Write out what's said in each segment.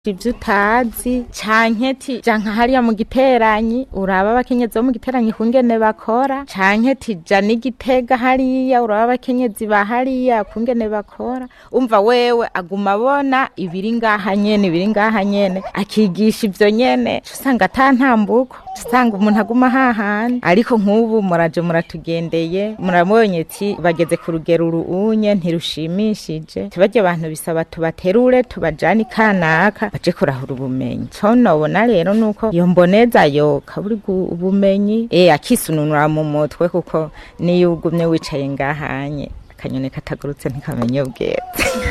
ivyo utazi canke ti ja nka hariya mu giteranyi uraba abakenyezi bo mu giteranyi kungene bakora canke tija n'igitega hariya uraba abakenyezi ba hariya kungene bakora umva wewe aguma abona ibiri ngaha nyene ibiri ngaha nyene akigisha ivyo nyene uca usanga ata ntambuko uca usanga umuntu aguma hahandi ariko nk'ubu muraje muratugendeye murabonye ti bageze ku rugero uruunye ntirushimishije tibajya abantu bisaba tubaterure tubajane ikanaka baje kurahura ubumenyi co nobona rero nuko iyo mboneza yoka buri gu- ubumenyi eh akisununura mu mutwe kuko niyo ugumye wicaye ngahanye akanyoni katagurutse ntikamenye ubwetse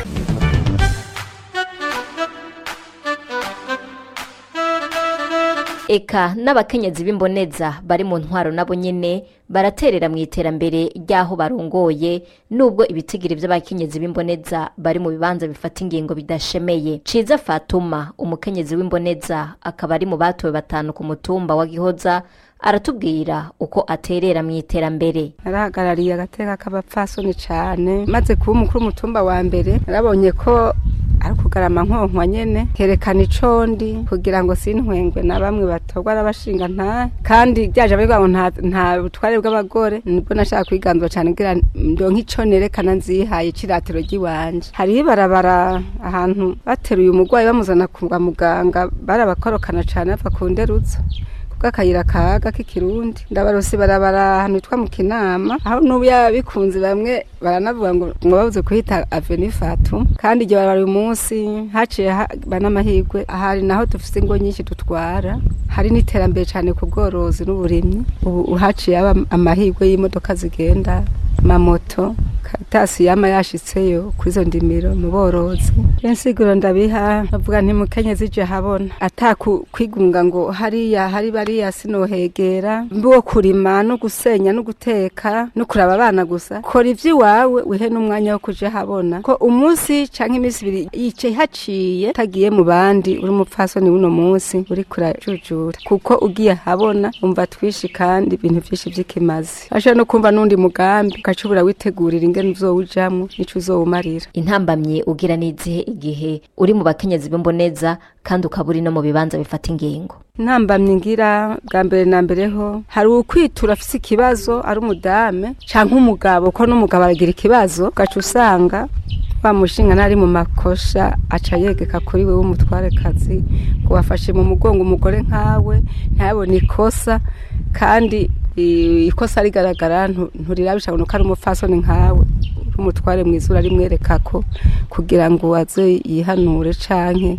eka n'abakenyezi b'imboneza bari mu ntwaro nabo nyene baraterera mu iterambere ry'aho barongoye nubwo ibitigiri vy'abakenyezi b'imboneza bari mu bibanza bifata ingingo bidashemeye ciza fatuma umukenyezi w'imboneza akaba ari mu batowe batanu ku mutumba wa gihoza aratubwira uko aterera mu iterambere narahagarariye agateka k'abapfasoni cane maze kuba umukuru w'umutumba wa mbere narabonye ko ari ukugarama nkonkwa nyene kerekana icondi kugira ngo sintwengwe na bamwe batorwa n'abashinga nta kandi byaje abavuga ngo nta nta butware bw'abagore nibwo nashaka kwiganzura cane kugira ndonke ico nerekana nzihaye c'iratiro ry'iwanje hariho ibarabara ahantu bateruye umurwayi bamuzana kwa muganga barabakorokana cane bava ku nderutso bw'akayira kaga k'ikirundi ndabarose barabara ahantu hitwa mu kinama aho n'ubu yaba bikunze bamwe baranavuga ngo ngo babuze kuhita aveni fatu kandi igihe barabara uyu munsi haciye haba n'amahirwe ahari naho dufise ingo nyinshi dutwara hari n'iterambere cyane ku bworozi n'uburimyi ubu haciye haba amahirwe y'imodoka zigenda mamoto katasi yama yashitseyo kuri izo ndimiro mu borozi insiguro ndabiha bavuga nti mukenyezi je habona ataku kwigunga ngo hariya hari bariya sinohegera mbiwo kurima no gusenya no guteka no kuraba abana gusa kora ivy'iwawe wihe n'umwanya wo kuja habona ko umunsi canke iminsi ibiri yicaye haciye tagiye mu bandi uri umupfasoni w'uno munsi uri kurajujura kuko ugiye habona umva twishi kandi ibintu vyinshi vy'ikimazi ashobora no kumva n'undi mugambi ukacubura witegurira ingene uzowujamwo nico uzowumarira intambamye ugira n'izihe igihe uri mu bakenyezi b'imboneza kandi ukaba uri no mu bibanza bifata ingingo ntambamye ngira bwa mbere na mbere ho hari ukwitura afise ikibazo ari umudame canke umugabo ko n'umugabo aragira ikibazo ugaca usanga wa mushinga ntari mu makosha aca yegeka kuri wewe umutwarekazi ngo wafashe mu mugongo umugore nkawe ntabone ikosa kandi i- ikosa rigaragara ntu- nturirabisha ngo ari umupfasoni nkawe uri umutware mwiza urarimwereka ko kugira ngo aze yihanure canke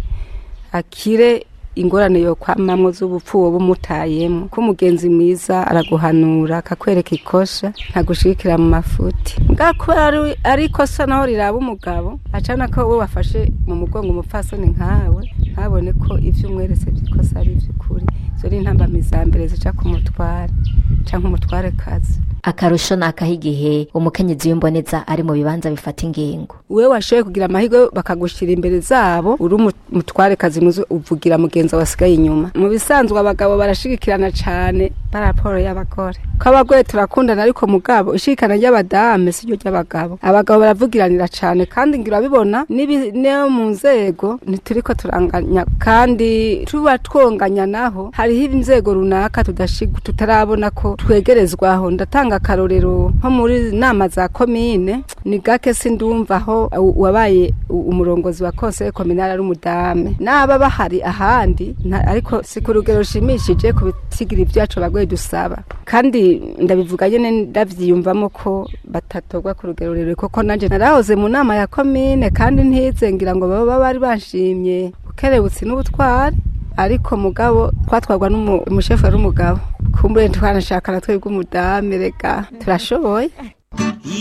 akire ingorane yo kwamamwo z'ubupfu wowe umutayemo ko umugenzi mwiza araguhanura akakwereka ikosha ntagushigikira mu mafuti ngako ari ari ikosa naho riraba umugabo acana ko wowe wafashe mu mugongo umupfasoni nkawe ntabone ko ivyo umweretse vy'ikosa ari ivy'ukuri izo ni intambamyi za mbere zica ku mutware canke umutware kazi akarusho ni akaho igihe umukenyezi w'imboneza ari mu bibanza bifata ingingo wewe washoboye kugira amahirwe bakagushira imbere zabo uri umu- umutware kazi muzi uvugira mugenzi wasigaye inyuma mu bisanzwe abagabo barashigikirana cane paraporo y'abagore ko abagore turakundana ariko mugabo ishikana ry'abadame siryo ry'abagabo abagabo baravugiranira cane kandi ngira bibona nibi- no mu nzego ntituriko turanganya kandi tuba twonganya naho hariho inzego runaka tudashig- tutarabona ko twegerezwaho ndatanga akarorero nko muri nama za komine ni gake sindumva aho u- wabaye u- umurongozi wa konseye kominali ari umudame naba bahari ahandi nta- ariko si ku rugero rushimishije ku bitigira ibyacu abagore dusaba kandi ndabivuga nyene ndavyiyumvamo ko batatorwa ku rugero rurerure kuko nanje narahoze mu nama ya komine kandi ntize ngira ngo baba bari banshimye ukerebutsi n'ubutwari ariko mugabo twatwarwa n'umushefu wari umugabo kumbure twanashakana twebwe umudame rega turashoboye